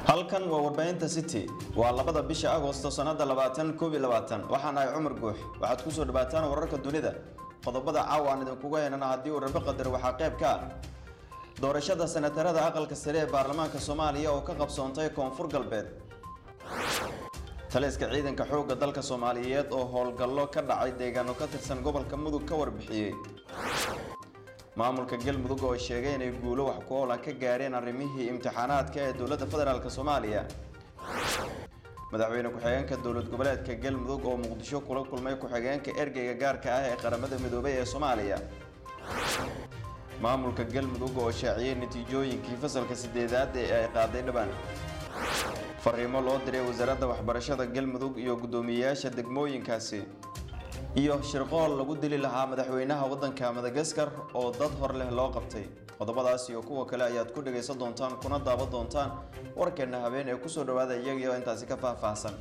halkan waa warbaahinta city waa labada bisha agosto sannada labaatan koob iyo labaatan waxaan ahay cumar guux waxaad kusoo dhawaataan wararka dunida qodobada caawa aan idinkuga heynana haddii uu rabe qadar waxaa qayb ka ah doorashada senatarada aqalka sare ee baarlamaanka soomaaliya oo ka qabsoontay koonfur galbeed taliska ciidanka xoogga dalka soomaaliyeed oo howlgallo ka dhacay deegaano ka tirsan gobolka mudug ka warbixiyey maamulka galmudug oo sheegay inay guulo wax ku oola ka gaareen arrimihii imtixaanaadka ee dowladda federaalk soomaaliya madaxweyne ku-xigeenka dowlad goboleedka galmudug oo muqdisho kula kulmay ku-xigeenka ergeyga gaarka ah ee qaramada midoobay ee soomaaliya maamulka galmudug oo shaaciyey natiijooyinkii fasalka sideedaad ee ay qaaday dhibaan fariimo loo diray wasaaradda waxbarashada galmudug iyo guddoomiyeyaasha degmooyinkaasi iyo shirqool lagu dili lahaa madaxweynaha waddanka madagaskar oo dad hor leh loo qabtay qodobadaas iyo kuwa kale ayaad ku dhagaysan doontaan kuna daawan doontaan warkeenna habeen ee kusoo dhawaada iyagii oo intaasi ka faahfaahsan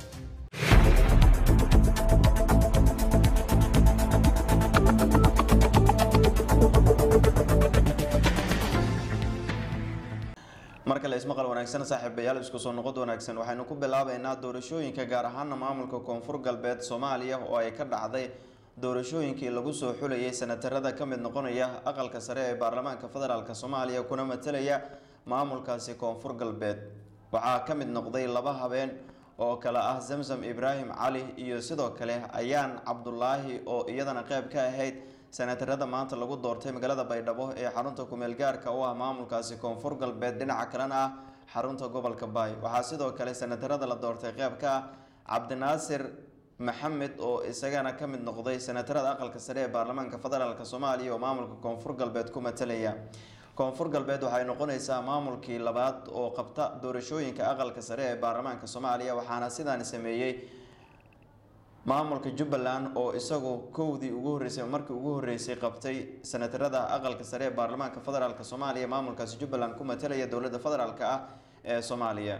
mar kale ismaqal wanaagsan saaxiibayaal isku soo noqod wanaagsan waxaynu ku bilaabaynaa doorashooyinka gaar ahaana maamulka koonfur galbeed soomaaliya oo ay ka dhacday doorashooyinkii lagu soo xulayay senatarada ka mid noqonaya aqalka sare ee baarlamaanka federaalk soomaaliya kuna matalaya maamulkaasi koonfur galbeed waxaa ka mid noqday laba habeen oo kale ah zamzam ibraahim cali iyo sidoo kale ayaan cabdulaahi oo iyadana qeyb ka ahayd senatarada maanta lagu doortay magaalada baydhabo ee xarunta kumeel gaarka u ah maamulkaasi koonfur galbeed dhinaca kalena ah xarunta gobolka baay waxaa sidoo kale senatarada la doortay qeyb ka ah cabdinaasir maxamed oo isagana ka mid noqday senatarada aqalka sare ee baarlamaanka federaalk soomaaliya oo maamulka koonfur galbeed ku matalaya koonfur galbeed waxay noqonaysaa maamulkii labaad oo qabta doorashooyinka aqalka sare ee baarlamaanka soomaaliya waxaana sidaani sameeyey maamulka jubbaland oo isagu kowdii ugu horreysay markii ugu horreysay qabtay senatarada aqalka sare ee baarlamaanka federaalk soomaaliya maamulkaasi jubbaland ku matalaya dowladda federaalk ah ee soomaaliya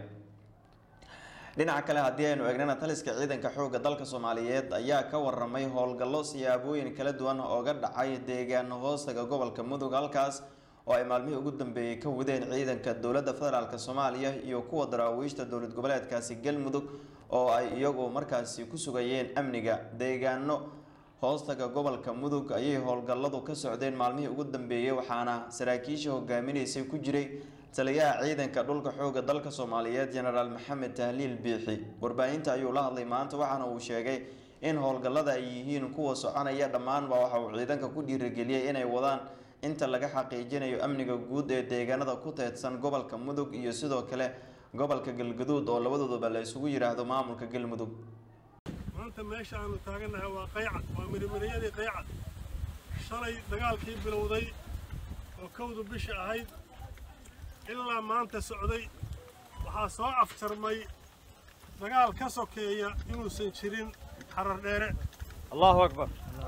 dhinaca kale haddii aynu eegnana taliska ciidanka xoogga dalka soomaaliyeed ayaa ka waramay howlgallo siyaabooyin kala duwan ooga dhacay deegaano hoostaga gobolka mudug halkaas oo ay maalmihii ugu dambeeyey ka wadeen ciidanka dowladda federaalk soomaaliya iyo kuwa daraawiishta dowlad goboleedkaasi galmudug oo ay iyagu markaasi ku sugayeen amniga deegaano hoostaga gobolka mudug ayay howlgalladu ka socdeen maalmihii ugu dambeeyey waxaana saraakiisha hogaaminaysay ku jiray taliyaha ciidanka dhulka xooga dalka soomaaliyeed jenaraal maxamed tahliil biixi warbaahinta ayuu la hadlay maanta waxaana uu sheegay in howlgallada ay yihiin kuwa soconaya dhammaanba waxa uu ciidanka ku dhiirigeliyey inay wadaan inta laga xaqiijinayo amniga guud ee deegaanada ku teedsan gobolka mudug iyo sidoo kale gobolka galgaduud oo labadooduba la isugu yidhaahdo maamulka galmudug maanta meesha aanu taagannahay waa qaycad waa mirimiriyadii qaycad shalay dagaalkii bilowday oo kowdu bisha ahayd ilaa maanta socday waxaa soo afjarmay dagaal ka sokeeya inuusan jirin xarar dheere allahu akbar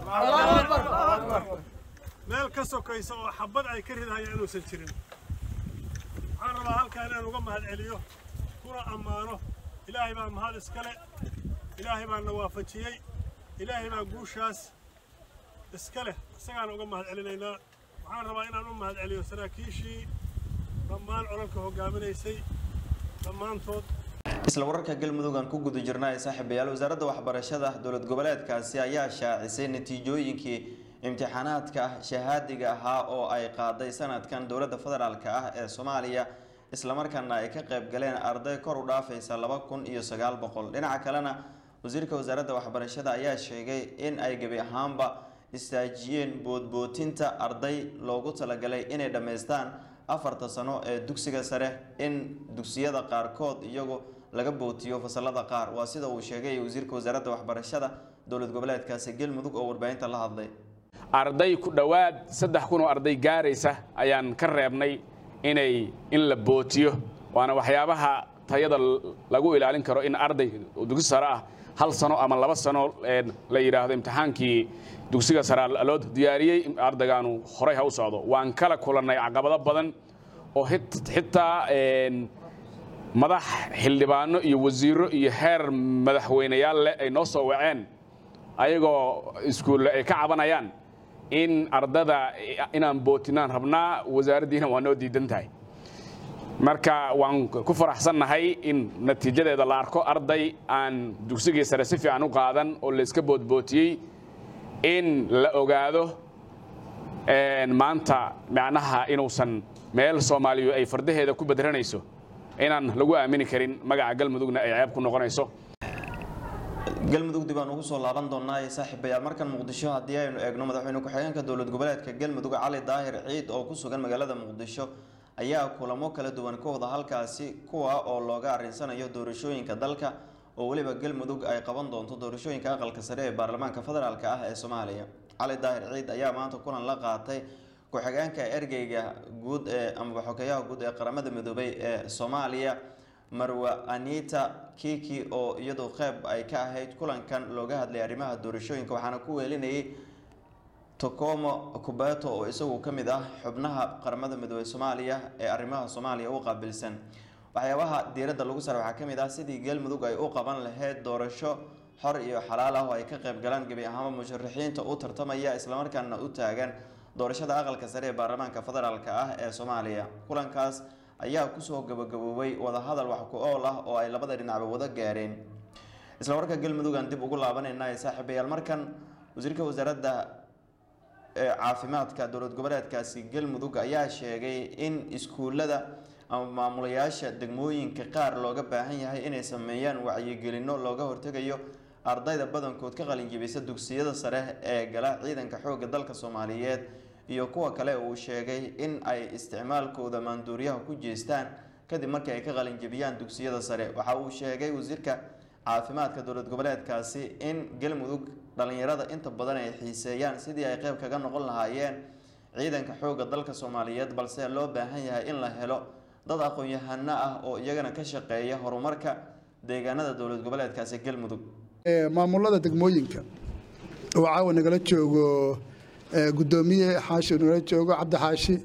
meel ka sokaysa oo xabad ay ka ridahaya inuusan jirin waxaan rabaa halkaa inaan uga mahad celiyo kuna ammaano ilaahay baa mahad iskale ilaahay baa na waafajiyey ilaahay baa guushaas iska leh isagaan uga mahad celinaynaa waxaan rabaa inaan u mahad celiyo saraakiishii dhammaan colalka hoggaaminaysay dhammaantood isla wararka galmudug aan ku guda jirna ee saaxiibayaal wasaaradda waxbarashada dowlad goboleedkaasi ayaa shaacisay natiijooyinkii imtixaanaadka shahaadiga ahaa oo ay qaaday sanadkan dowladda federaalk ah ee soomaaliya islamarkaana ay ka qayb galeen arday kor u dhaafaysa laba kun iyo sagaal boqol dhinaca kalena wasiirka wasaaradda waxbarashada ayaa sheegay in ay gebi ahaanba istaajiyeen boodbootinta arday loogu talagalay inay dhammaystaan afarta sano ee dugsiga sare in dugsiyada qaarkood iyagu laga bootiyo fasalada qaar waa sida uu sheegay wasiirka wasaaradda waxbarashada dowlad goboleedkaasi galmudug oo warbaahinta la hadlay arday ku dhowaad saddex kun oo arday gaaraysa ayaan ka reebnay inay in la bootiyo waana waxyaabaha tayada lagu ilaalin karo in arday dugsi sare ah hal sano ama laba sano la yidhaahdo imtixaankii dugsiga sare loo diyaariyey ardaygaanu horay ha u socdo waan kala kulannay caqabado badan oo xitaa madax xildhibaano iyo wasiiro iyo heer madaxweyneyaal leh ay noo soo waceen ayagoo iskuulle ay ka cabanayaan in ardada inaan bootinaan rabnaa wasaaraddiina waa noo diidan tahay marka waan ku faraxsannahay in natiijadeeda la arko arday aan dugsigii sare si fiican u qaadan oo layska boodbootiyey in la ogaado maanta macnaha inuusan meel soomaaliyu ay fardaheeda ku bedranayso inaan lagu aamini karin magaca galmudugna ay ceeb ku noqonayso galmudug dib aan ugu soo laaban doonaa ee saaxiibayaal markan muqdisho haddii aynu eegno madaxweyne ku-xigeenka dowlad goboleedka galmudug cali daahir ciid oo ku sugan magaalada muqdisho ayaa kulamo kala duwan ka wada halkaasi kuwa oo looga arinsanayo doorashooyinka dalka oo weliba galmudug ay qaban doonto doorashooyinka aqalka sare ee baarlamaanka federaalk ah ee soomaaliya cali daahir ciid ayaa maanta kulan la qaatay ku-xigeenka ergeyga guud ee amaba xogeyaha guud ee qaramada midoobay ee soomaaliya marwa anita kiki oo iyadu qeyb ay ka ahayd kulankan looga hadlay arrimaha doorashooyinka waxaana ku weelinayay tocomo kubeto oo isagu ka mid ah xubnaha qaramada midoobey soomaaliya ee arrimaha soomaaliya u qaabilsan waxyaabaha diiradda lagu saaray waxaa ka mid ah sidii galmudug ay u qaban lahayd doorasho xor iyo xalaal ah oo ay ka qayb galaan gebi ahaanba musharaxiinta u tartamaya islamarkaana u taagan doorashada aqalka sare ee baarlamaanka federaalk ah ee soomaaliya kulankaas ayaa kusoo gabagaboobay wadahadal wax ku ool ah oo ay labada dhinacba wada gaareen isla warka galmudug aan dib ugu laabanayna ee saaxiibayaal markan wasiirka wasaaradda caafimaadka dowlad goboleedkaasi galmudug ayaa sheegay in iskuulada ama maamulayaasha degmooyinka qaar looga baahan yahay inay sameeyaan wacyigelino looga hortegayo ardayda badankood ka qalinjibisa dugsiyada sare ee gala ciidanka xoogga dalka soomaaliyeed iyo kuwa kale uu sheegay in ay isticmaalkooda maanduuryaha ku jeestaan kadib markii ay ka qalinjibiyaan dugsiyada sare waxa uu sheegay wasiirka caafimaadka dowlad goboleedkaasi in galmudug dhalinyarada inta badan ay xiiseeyaan sidii ay qeyb kaga noqon lahaayeen ciidanka xoogga dalka soomaaliyeed balse loo baahan yahay in la helo dad aqoon-yahano ah oo iyagana ka shaqeeya horumarka deegaanada dowlad goboleedkaasi galmudug maamulada degmooyinka oo caawa nagala joogo gudoomiye xaashi nagala joogo cabdi xaashi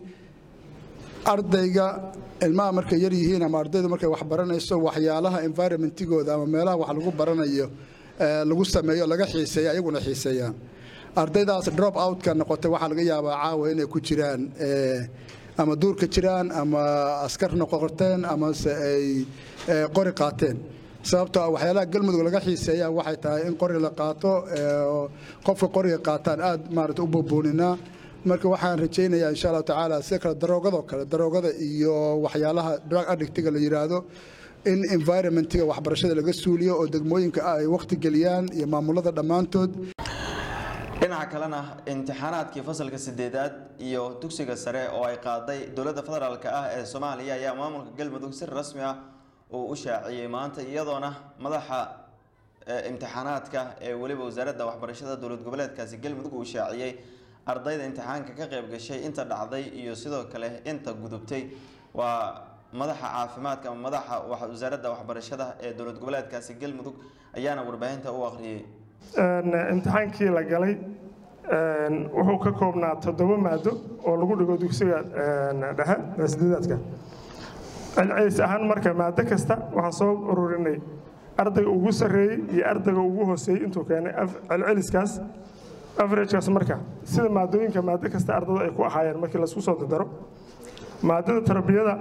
ardayga ilmaha markay yar yihiin ama ardaydu markay wax baranayso waxyaalaha environmentigooda ama meelaha wax lagu baranayo lagu sameeyo laga xiiseeya ayaguna xiiseeyaan ardaydaas drop outka noqotay waxaa laga yaabaa caawa inay ku jiraan ama duurka jiraan ama askar noqoteen amase ay qori qaateen sababtoo ah waxyaalaha galmudug laga xiiseeya waxay tahay in qori la qaato qofka qoriga qaataan aad maarata u buubuuninaa marka waxaan rajaynayaa insha allahu tacaala sida kale daroogadoo kale daroogada iyo waxyaalaha drug addictiga la yidhaahdo in environmentiga waxbarashada laga suuliyo oo degmooyinka ay waqti geliyaan iyo maamulada dhammaantood dhinaca kalena imtixaanaadkii fasalka sideedaad iyo dugsiga sare oo ay qaaday dowladda federaalk ah ee soomaaliya ayaa maamulka galmudug si rasmi ah uu u shaaciyey maanta iyadoona madaxa imtixaanaadka ee weliba wasaaradda waxbarashada dowlad goboleedkaasi galmudug uu shaaciyey ardayda imtixaanka ka qayb gashay inta dhacday iyo sidoo kale inta gudubtay waa madaxa caafimaadka ama madaxa wasaaradda waxbarashada ee dowlad goboleedkaasi galmudug ayaana warbaahinta u akhriyey imtixaankii la galay wuxuu ka koobnaa toddoba maado oo lagu dhigo dugsiga dhexe sideedaadka celcelis ahaan marka maado kasta waxaan soo ururinay ardayga ugu sarreeyey iyo ardayga ugu hooseeyey intuu keenay celceliskaas averagekaas marka sida maadooyinka maado kasta ardada ay ku ahaayeen markii laisku soo dardaro maadada tarbiyada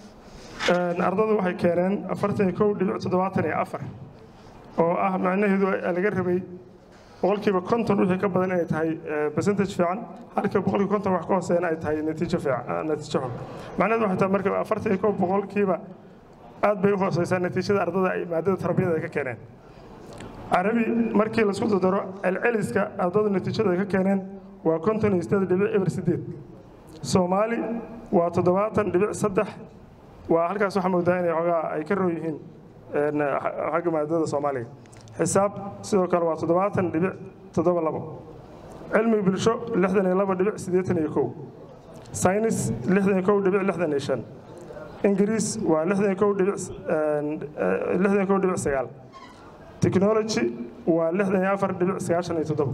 ardada waxay keeneen afartan iyo kow dhibic toddobaatan iyo afar oo ah macnaheedu laga rabay boqolkiiba konton wixii ka badan inay tahay percentage fiican halka boqolkiiba konton wax ka hooseeyana ay tahay natiijo fiican natiijo xun macnaheedu waxay tahay marka afartan iyo kow boqolkiiba aad bay u hooseysaa natiijada ardada ay maadada tarbiyada ay ka keeneen carabi markii laisku dardaro celceliska ardada natiijada ay ka keeneen waa konton iyo sideed dhibic eber sideed soomaali waa toddobaatan dhibic saddex waa halkaas waxaa moodaa inay xoogaa ay ka roon yihiin xagga maadada soomaaliga xisaab sidoo kale waa toddobaatan dhibic toddoba labo cilmiga bulsho lixdan iyo laba dhibic siddeetan iyo kow saynis lixdan iyo kow dhibic lixdan iyo shan ingiriis waa lixdan iyo kow dhibic lixdan iyo kow dhibic sagaal technology waa lixdan iyo afar dhibic sagaashan iyo toddoba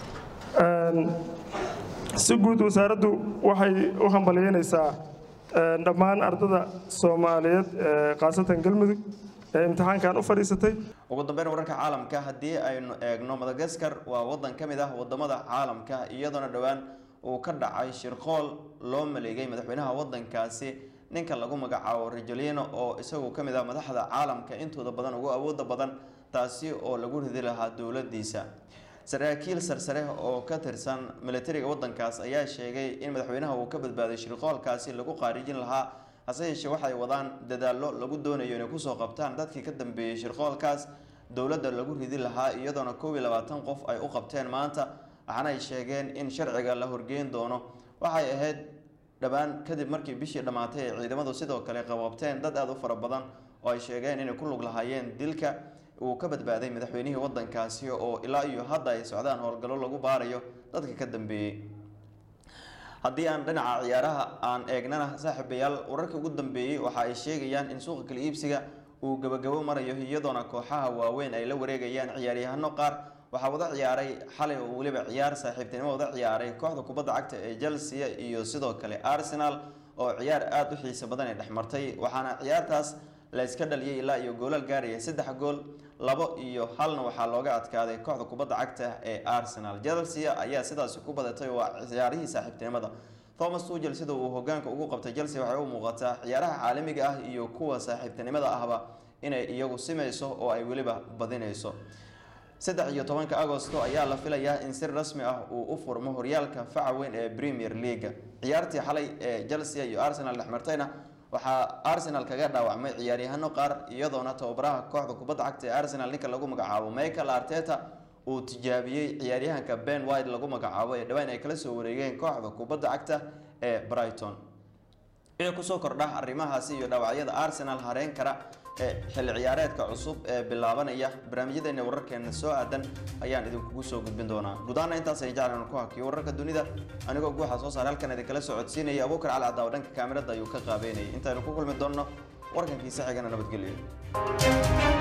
si guud wasaaraddu waxay u hambaliyeynaysaa dhammaan ardada soomaaliyeed khaasatan galmudug ee imtixaankan u fadhiisatay ugu dambeyn wararka caalamka haddii aynu eegno madagaskar waa wadan ka mid ah wadamada caalamka iyadoona dhowaan uu ka dhacay shirqool loo maleegay madaxweynaha wadankaasi ninka lagu magacaabo rajolino oo isagu ka mid ah madaxda caalamka intooda badan ugu awooda badan taasi oo lagu ridi lahaa dowladiisa saraakiil sarsare oo ka tirsan militariga wadankaas ayaa sheegay in madaxweynaha uu ka badbaaday shirqoolkaasi lagu qaarijin lahaa hase yeeshee waxay wadaan dadaallo lagu doonayo inay kusoo qabtaan dadkii ka dambeeyey shirqoolkaas dowladda lagu ridi lahaa iyadoona koob iyo labaatan qof ay u qabteen maanta waxaana ay sheegeen in sharciga la horgeyn doono waxay ahayd dhowaan kadib markii bishii dhammaatay ay ciidamadu sidoo kale qababteen dad aada u fara badan oo ay sheegeen inay ku lug lahaayeen dilka uu ka badbaaday madaxweynihii wadankaasi oo ilaa iyo hadda ay socdaan howlgallo lagu baarayo dadka ka dambeeyey haddii aan dhinaca ciyaaraha aan eegnana saaxiibayaal wararka ugu dambeeyey waxa ay sheegayaan in suuqa kala iibsiga uu gabagabo marayo iyadoona kooxaha waaweyn ay la wareegayaan ciyaaryahano qaar waxaa wada ciyaaray xalay oo weliba ciyaar saaxiibtinimo wada ciyaaray kooxda kubadda cagta ee chelsea iyo sidoo kale arsenal oo ciyaar aada u xiisa badan ay dhexmartay waxaana ciyaartaas la iska dhaliyay ilaa iyo goolal gaaraya saddex gool labo iyo halna waxaa looga adkaaday kooxda kubadda cagta ee arsenal chelsea ayaa sidaasi ku badatay waa ciyaarihii saaxiibtinimada thomas tugel sida uu hogaanka ugu qabtay chelsea waxay u muuqataa ciyaaraha caalamiga ah iyo kuwa saaxiibtinimada ahba inay iyagu simayso oo ay weliba badinayso saddex iyo tobanka agosto ayaa la filayaa in si rasmi ah uu u furmo horyaalka faca weyn ee premier leaga ciyaartii xalay ee chelsea iyo arsenal dhexmartayna waxaa arsenal kaga dhaawacmay ciyaaryahano qaar iyadoona tababaraha kooxda kubadda cagta ee arsenal ninka lagu magacaabo michael arteta uu tijaabiyey ciyaaryahanka ben white lagu magacaabo ee dhawaan ay kala soo wareegeen kooxda kubadda cagta ee brighton wixii kusoo kordha arrimahaasi iyo dhaawacyada arsenal hareen kara ee xilli ciyaareedka cusub ee bilaabanaya barnaamijyadeena wararkeena soo aadan ayaan idinkugu soo gudbin doonaa gudaana intaas ay jeclaan ku hakiyo wararka dunida anigoo guuxa soo saar halkan idinkala socodsiinaya abuukar cali cadaawo dhanka kaamirada ayuu ka qaabeynayay intaynu ku kulmi doonno warkankiisa xigana nabadgelyo